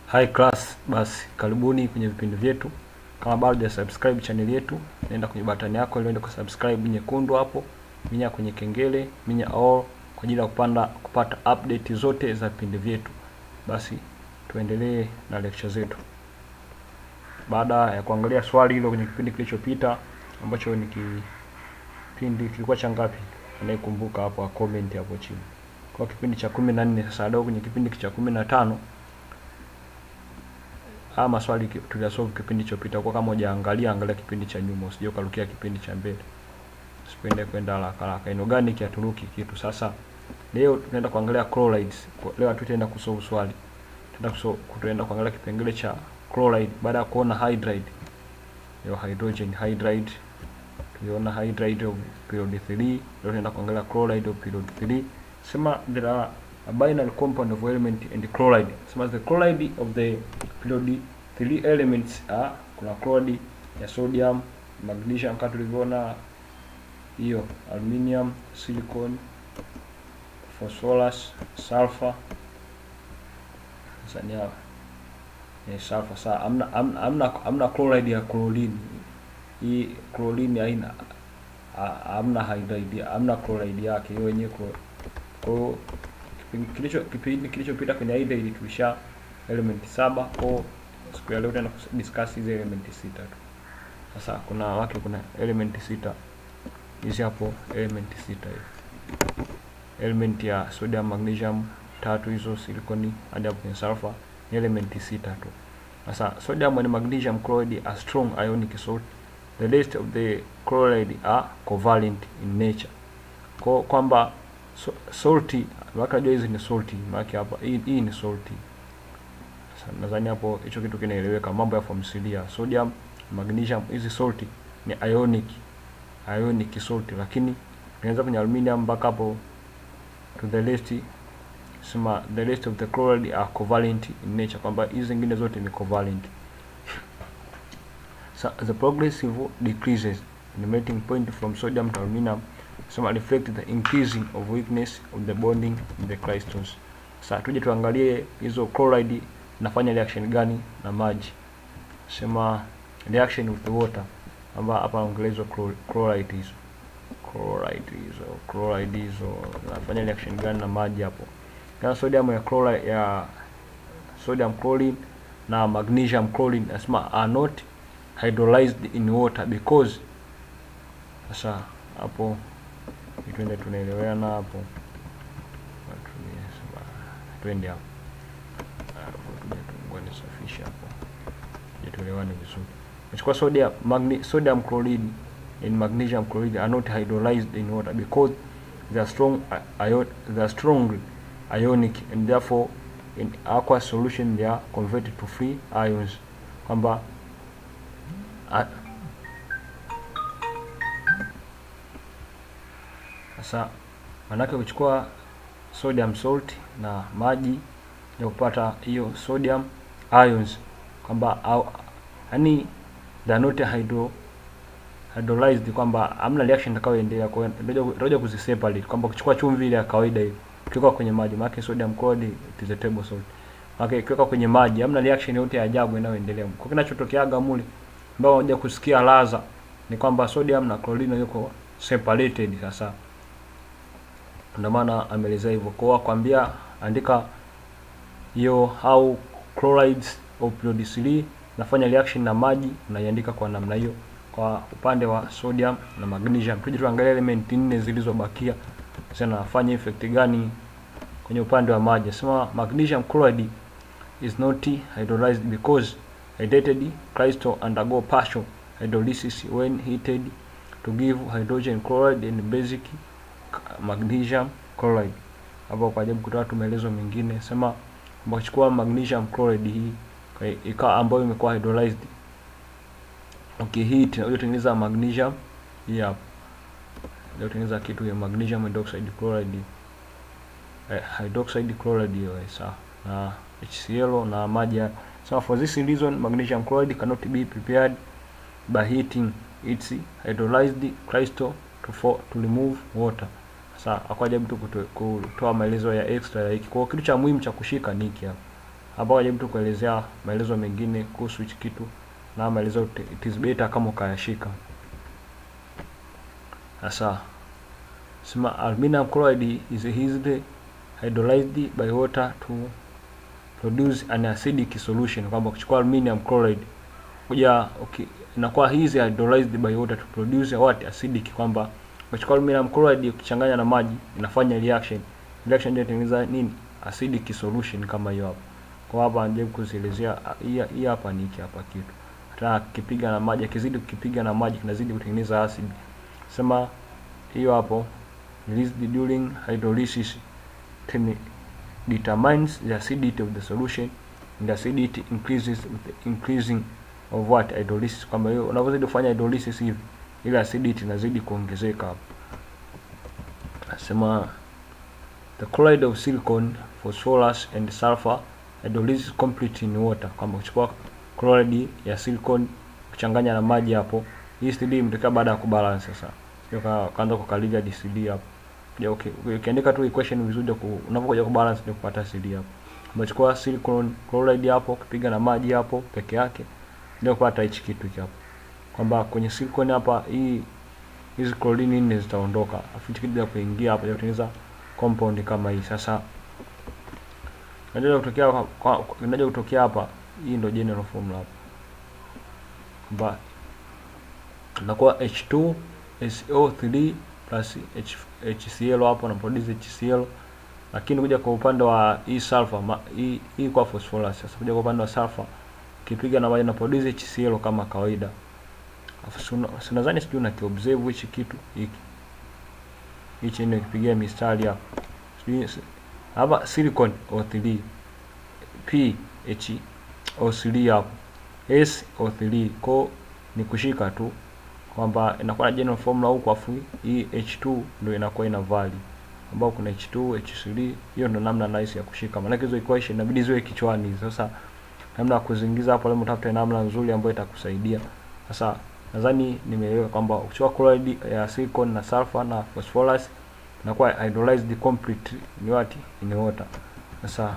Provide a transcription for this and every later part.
High class, basi karibuni kwenye vipindi vyetu. Kama bado ya subscribe channel yetu, nenda kwenye batani yako ile kwa subscribe nyekundu hapo, minya kwenye kengele, minya all kwa ajili ya kupanda kupata update zote za vipindi vyetu. Basi tuendelee na lecture zetu. Baada ya kuangalia swali hilo kwenye kipindi kilichopita ambacho ni kipindi kilikuwa cha ngapi? Anayekumbuka hapo a comment hapo chini. Kwa kipindi cha kumi na nne sasa leo kwenye kipindi cha kumi na tano haya maswali tuliyasolve kipindi chopita. Kwa kama hujaangalia, angalia kipindi cha nyuma, usije ukarukia kipindi cha mbele. Usipende kwenda haraka haraka. Inorganic haturuki kitu. Sasa leo tunaenda kuangalia chlorides. Leo tutaenda kusolve swali. Tutaenda kusolve tutaenda kuangalia kipengele cha chloride baada ya kuona hydride. Leo hydrogen hydride. Tuliona hydride of period 3. Leo tunaenda kuangalia chloride of period 3. Sema there are a binary compound of element and chloride. Sema the chloride of the period three elements are kuna chloride ya sodium, magnesium kama tulivyoona hiyo, aluminium, silicon, phosphorus, sulfur. Sasa ni hapa ni sulfur. Sasa amna amna amna, amna chloride ya chlorine. Hii chlorine haina amna hydride, amna chloride yake hiyo wenyewe kwa hiyo kilicho kipindi kilichopita kwenye hydride tulisha element saba kwa siku ya leo tena discuss hizi element sita tu. Sasa kuna wake kuna element sita hizi hapo, element sita hivi, element ya sodium, magnesium tatu hizo, silicon hadi hapo kwenye sulfur ni element sita tu. Sasa sodium and magnesium chloride are strong ionic salt. The rest of the chloride are covalent in nature. Kwa kwamba so, salty wakajua hizi ni salty, maana hapa hii, hii ni salty. Sasa nadhani hapo hicho kitu kinaeleweka, mambo ya formula sodium magnesium, hizi salty ni ionic ionic salty, lakini inaweza kwenye aluminium mpaka hapo to the rest, sema the rest of the chloride are covalent in nature, kwamba hizi zingine zote ni covalent. So the progressive decreases in the melting point from sodium to aluminum sema reflect the increasing of weakness of the bonding in the crystals. Sasa tuje tuangalie hizo chloride nafanya reaction gani na maji. Sema reaction with the water, amba hapa naongelea hizo chloride hizo chloride hizo chloride hizo nafanya reaction gani na maji hapo. Kama sodium ya chloride ya sodium chlorine na magnesium chlorine nasema are not hydrolyzed in water because sasa hapo twende tunaelewana hapo, twende hapo nisafisha hapo tuelewane vizuri. Nachukua sodium magne, sodium chloride and magnesium chloride are not hydrolyzed in water because they are strong ion, they are strong ionic and therefore in aqueous solution they are converted to free ions, kwamba sasa manake kuchukua sodium salt na maji ya kupata hiyo sodium ions kwamba yaani they are not hydro hydrolyzed, kwamba hamna reaction itakayoendelea. Kwa hiyo ndio kuziseparate kwamba kuchukua chumvi ile ya kawaida hivi ukiweka kwenye maji, maana sodium chloride is a table salt, maana ukiweka kwenye maji hamna reaction yote ya ajabu inayoendelea. Kwa kinachotokeaga mule ambao unakuja kusikia ladha ni kwamba sodium na chlorine yuko separated sasa ndio maana ameelezea hivyo. Kwa kwambia andika hiyo how chlorides of period 3 nafanya reaction na maji, unaiandika kwa namna hiyo kwa upande wa sodium na magnesium. Tuje tuangalie element nne zilizobakia, sasa nafanya effect gani kwenye upande wa maji. Sema magnesium chloride is not hydrolyzed because hydrated crystal undergo partial hydrolysis when heated to give hydrogen chloride and basic magnesium chloride. Hapo kwa ajabu kutoa tu maelezo mengine, sema kuchukua magnesium chloride hii ikawa ambayo imekuwa hydrolyzed, okay, heat na kutengeneza magnesium hii hapo, ndio kutengeneza kitu ya magnesium hydroxide chloride, eh, hydroxide chloride hiyo sawa, na HCl na maji. So for this reason magnesium chloride cannot be prepared by heating its hydrolyzed crystal to, for, to remove water. Sasa akwaja mtu kutoa maelezo ya extra ya hiki. Kwa kitu cha muhimu cha kushika ni hiki hapa. hapa wajaribu tu kuelezea maelezo mengine kuhusu hichi kitu na maelezo it is better kama ukayashika sasa sema aluminum chloride is easily hydrolyzed by water to produce an acidic solution kwamba kuchukua aluminium chloride kuja okay, inakuwa hizi hydrolyzed by water to produce what acidic kwamba ukachukua aluminum chloride ukichanganya na maji inafanya reaction reaction ndio inatengeneza nini acidic solution kama hiyo hapo kwa hapa anajaribu kuzielezea hii hii hapa ni hiki hapa kitu hata kipiga na maji akizidi kukipiga na maji kinazidi kutengeneza acid sema hiyo hapo released during hydrolysis determines the acidity of the solution and the acidity increases with the increasing of what hydrolysis kwamba hiyo unavyozidi kufanya hydrolysis hivi ile acidity inazidi kuongezeka hapo nasema the chloride of silicon phosphorus and sulfur hydrolysis complete in water kwamba kuchukua chloride ya silicon kuchanganya na maji hapo hii CD imetokea baada ya kubalance sasa sio kaanza kukalivia DCD hapo ya okay ukiandika tu equation vizuri unapokuja kubalance ndio kupata CD hapo umechukua silicon chloride hapo ukipiga na maji hapo peke yake ndio kupata hichi kitu hiki hapo kwamba kwenye silicon hapa hii hizi chlorine nne zitaondoka afu hichi kitu kuingia hapa kutengeneza compound kama hii sasa inaja kutokea kwa inaja kutokea hapa hii ndio general formula hapa kwamba inakuwa H2 SO3 plus H, HCl hapo na produce HCl lakini kuja kwa upande wa hii sulfur ma, hii, hii kwa phosphorus sasa kuja kwa upande wa sulfur kipiga na maji na produce HCl kama kawaida afu nadhani sijui na kiobserve hichi kitu hiki hichi ndio kipigia mistari hapa sijui hapa silicon O3 P H O3 hapo S O3 ko ni kushika tu kwamba inakuwa na general formula huku afu hii H2 ndio inakuwa ina value ambao kuna H2 H3 hiyo ndio namna nice ya kushika maana hizo equation inabidi ziwe kichwani sasa namna ya kuzingiza hapo leo mtafute namna nzuri ambayo itakusaidia sasa nadhani nimeelewa kwamba ukichukua chloride ya silicon na sulfur na phosphorus inakuwa hydrolyzed complete ni wati in water sasa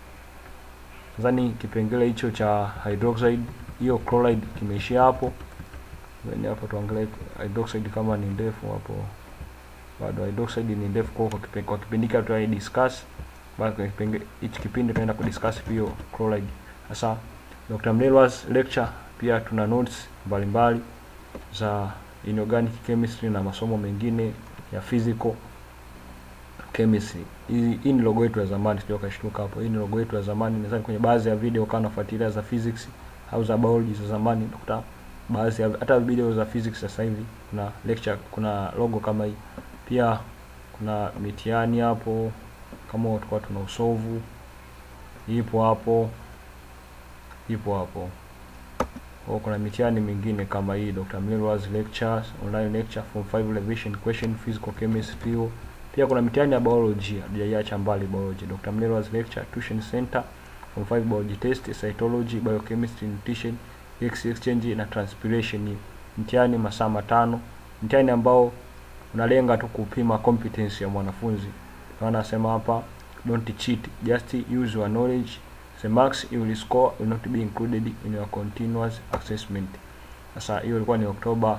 nadhani kipengele hicho cha hydroxide hiyo chloride kimeishia hapo ni hapo tuangalie hydroxide kama ni ndefu hapo bado hydroxide ni ndefu kwa kwa kipindi, kwa kipindi kile tutai discuss baada ya kipindi hichi kipindi tunaenda kudiscuss hiyo chloride sasa Dr. Mlelwa's lecture pia tuna notes mbalimbali za inorganic chemistry na masomo mengine ya physical chemistry. Hii, hii ni logo yetu ya zamani, sio kashtuka hapo. Hii ni logo yetu ya zamani. Nadhani kwenye baadhi ya video kama unafuatilia za physics au za biology za zamani utakuta baadhi ya hata video za physics sasa hivi kuna lecture, kuna logo kama hii. Pia kuna mitihani hapo kama tulikuwa tuna usovu ipo hapo, ipo hapo. Kwa kuna mitihani mingine kama hii Dr. Mlelwa's lectures, online lecture form 5 revision question physical chemistry hiyo. Pia kuna mitihani ya biology, hatujaiacha mbali biology. Dr. Mlelwa's lecture tuition center form 5 biology test, cytology, biochemistry, nutrition, X exchange na transpiration hiyo. Mtihani masaa matano. Mtihani ambao unalenga tu kupima competence ya mwanafunzi. Naona nasema hapa don't cheat, just use your knowledge the marks you will score will not be included in your continuous assessment. Sasa hiyo ilikuwa ni Oktoba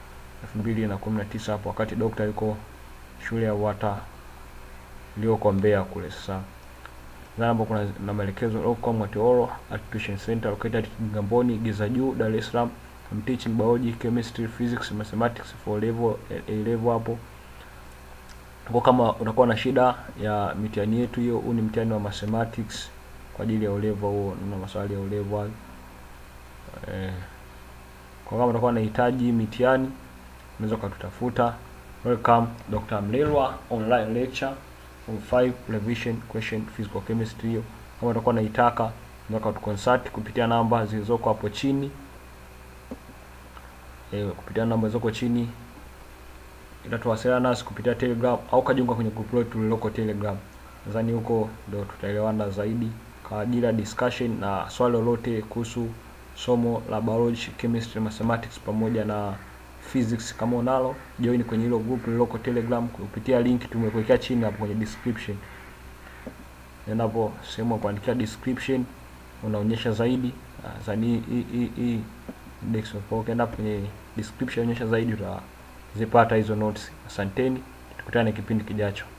2019 hapo wakati dokta yuko shule ya Wata iliyoko Mbeya kule. Sasa hapo kuna na maelekezo Locom Mwatioro at tuition center located Kigamboni Giza Juu Dar es Salaam. I'm teaching biology, chemistry, physics, mathematics for level A level hapo. Kwa kama unakuwa na shida ya mitihani yetu hiyo, huu ni mtihani wa mathematics kwa ajili ya ulevo huo na maswali ya ulevo eh. Kwa kama utakuwa unahitaji mitihani unaweza ukatutafuta. Welcome Dr. Mlelwa online lecture from 5 revision question physical chemistry hiyo. Kama utakuwa unaitaka unaweza kutuconsult kupitia namba zilizoko hapo chini eh, kupitia namba zilizoko chini itatuwasiliana nasi kupitia Telegram au kajiunga kwenye group letu lililoko Telegram. Nadhani huko ndio tutaelewana zaidi kwa ajili ya discussion na swali lolote kuhusu somo la biology, chemistry, mathematics pamoja na physics. Kama unalo join kwenye hilo group lililoko Telegram kupitia link tumekuwekea chini hapo kwenye description. Nenda hapo sehemu ya kuandikia description, unaonyesha zaidi uh, zaidi hii hii hii desktop. Kwa hiyo ukienda kwenye description onyesha zaidi utazipata hizo notes. Asanteni, tukutane kipindi kijacho.